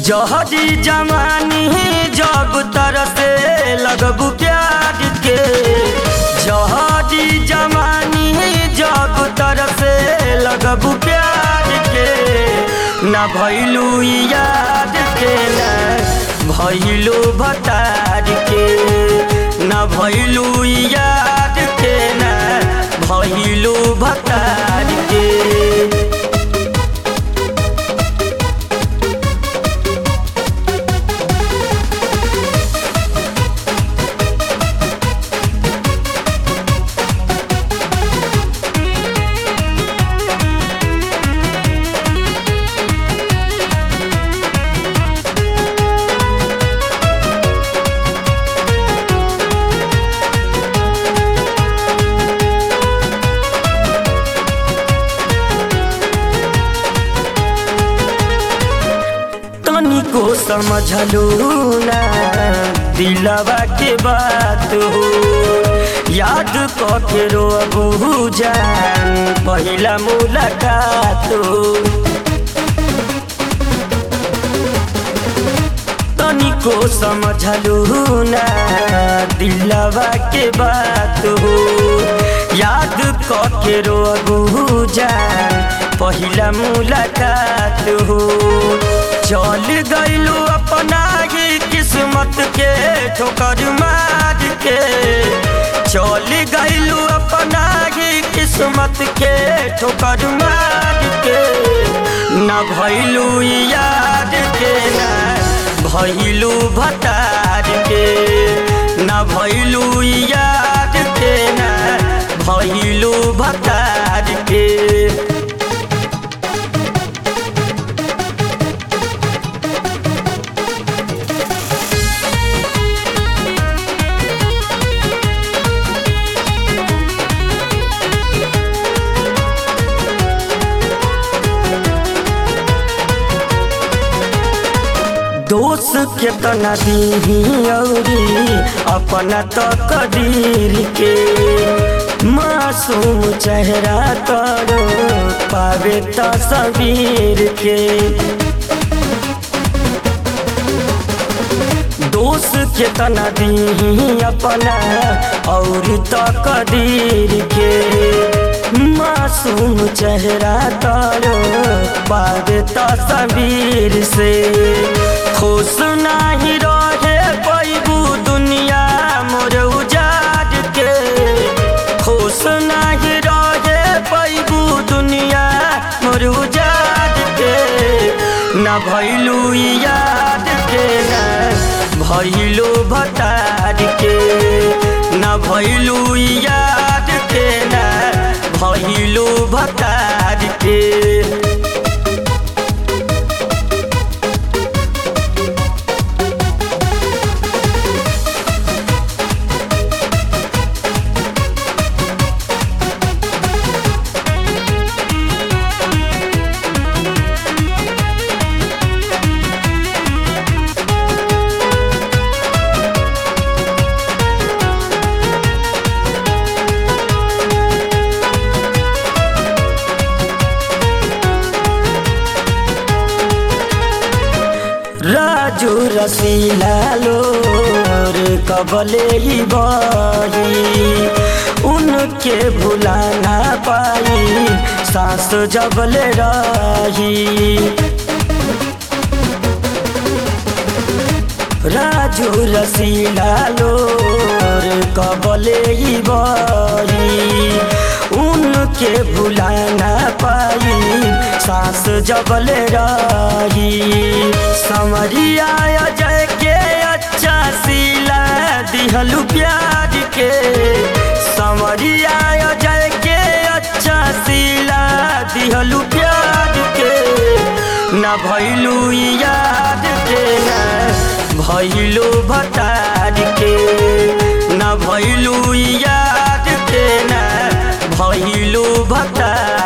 जहरी जवानी जब तरसे लगबू प्यार के जहरी जवानी जब तरसे लगबू प्यार के न भैलू याद के न भैलू भतार के न भैलू याद के न भैलू भतार के तनिको समझलू ना दिलवा के बात हो याद कके रोबू जान पहिला मुलाकात हो तनिको समझलू ना दिलवा के बात हो याद कके रोबू जान पहिला मुलाकात हो चल गईलू अपना ही किस्मत के ठोकर मार के चल गईलू अपना ही किस्मत के ठोकर मार के न भैलू याद के न भैलू भतार के न भैलू याद के न भैलू भतार के दोष के तना दी औरी अपना तो कदीर के मासूम चेहरा करो पावे तस्वीर के दोष के तना दी अपना और तो कदीर के मासूम चेहरा तारो पावे तस्वीर से खुश नाही रहे पैबू दुनिया मोर उजाड़ के खुश नाही रहे पैबू दुनिया मोर उजाड़ के न भैलू याद के न भैलू भतार के न भैलू याद के न भैलू भतार के राजू रसीला लोर कबले ही बही उनके भुला ना पाई सांस जबले रही राजू रसीला लोर कबले ही बही उनके भुला ना पाई सांस जबले रही समरिया जय के अच्छा सिला दिहलू प्यार के समरिया जय के अच्छा सिला दिहलू प्यार के न भैलू याद के न भैलू भतार के न भैलू याद के न भैलू भतार